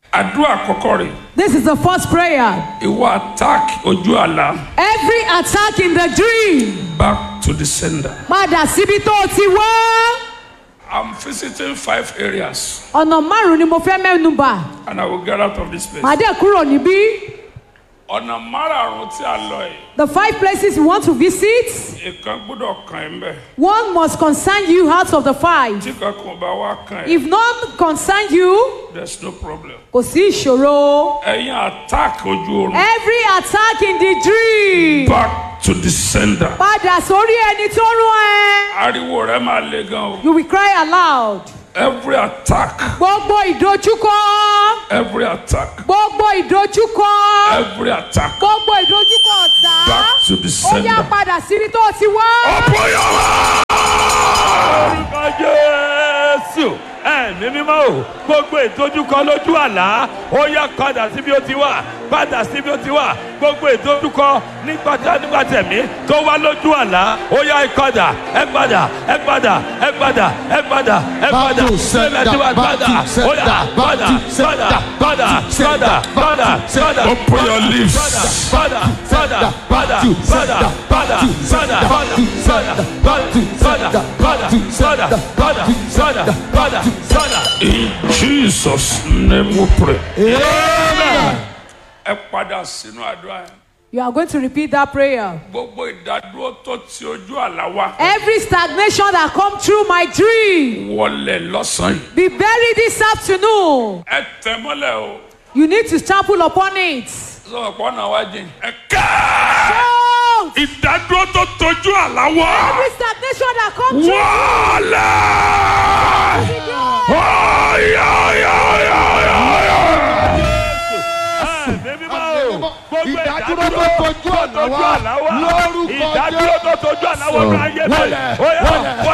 àdúrà àkọ́kọ́ rẹ̀ This is the first prayer. ìwọ attack ojú àlá Every attack in the dream. back to the sender. Padà síbi tó o ti wá. I'm visiting five areas Ọ̀nà márùn-ún ni mo fẹ́ mẹ́nu bà. and I will get out of this place. Màá dẹ̀ kúrò níbí. ọ̀nà márààrún tí a lọ yìí The five places you want to visit, ìkan gbọ́dọ̀ kàn ẹ́ mbẹ́ one must concern you out of the five. tí kankan bá wá kàn ẹ́ If none concern you, there's no problem. kò sí ìṣòro. ẹ̀yin attack ojú oorun Every attack in the dream. back to the sender. Padà sórí ẹni tó rún ẹ. ariwo rẹ máa le gan o. You will cry aloud. every attack Gbogbo ìdojúkọ. every attack Gbogbo ìdojúkọ. every attack Gbogbo ìdojúkọ ọ̀tá. back to the Ó yá sender. padà síbi tó o ti wá. ọ̀pọ̀ yàrá. orúkọ jésù ẹ̀mí mímọ́ o gbogbo ìdojúkọ lójú àlá ó yá padà síbi ó ti wà padà síbi ó ti wà gbogbo ìdojúkọ nígbàtà nígbàtẹ̀mí tó wá lójú àlá ó yá ẹ padà ẹ padà ẹ padà ẹ padà ẹ padà ẹ padà Back to sender, Nígbà tí wà back padà to ó yá sender, back padà to sender, padà back padà to sender, padà padà back to padà Open your lips. padà padà padà to padà sender, padà back to padà sender, padà back to padà sender, padà back to padà sender, padà back to padà sender, padà back to padà sender, padà padà. in jesus name we pray. Amen. ẹ padà sínú àdúrà yẹn. You are going to repeat that prayer. gbogbo ìdádúró tó ti ojú àlá wa Every stagnation that come through my dream wọlé lọ́sàn-án yìí. be buried this afternoon. ẹ tẹ mọ́lẹ̀ o. You need to stumble upon it. sọ̀rọ̀ pọ̀ náà wá jìn. ẹ ká. Shout! ìdádúró tó tojú àlá wa Every stagnation that come through wọlé. the door. Ìdádúró tó tojú àlá wa lórúkọ ìdádúró tó tojú àlá wa ní ayé mi Wọlẹ̀, ó yá wọlẹ̀,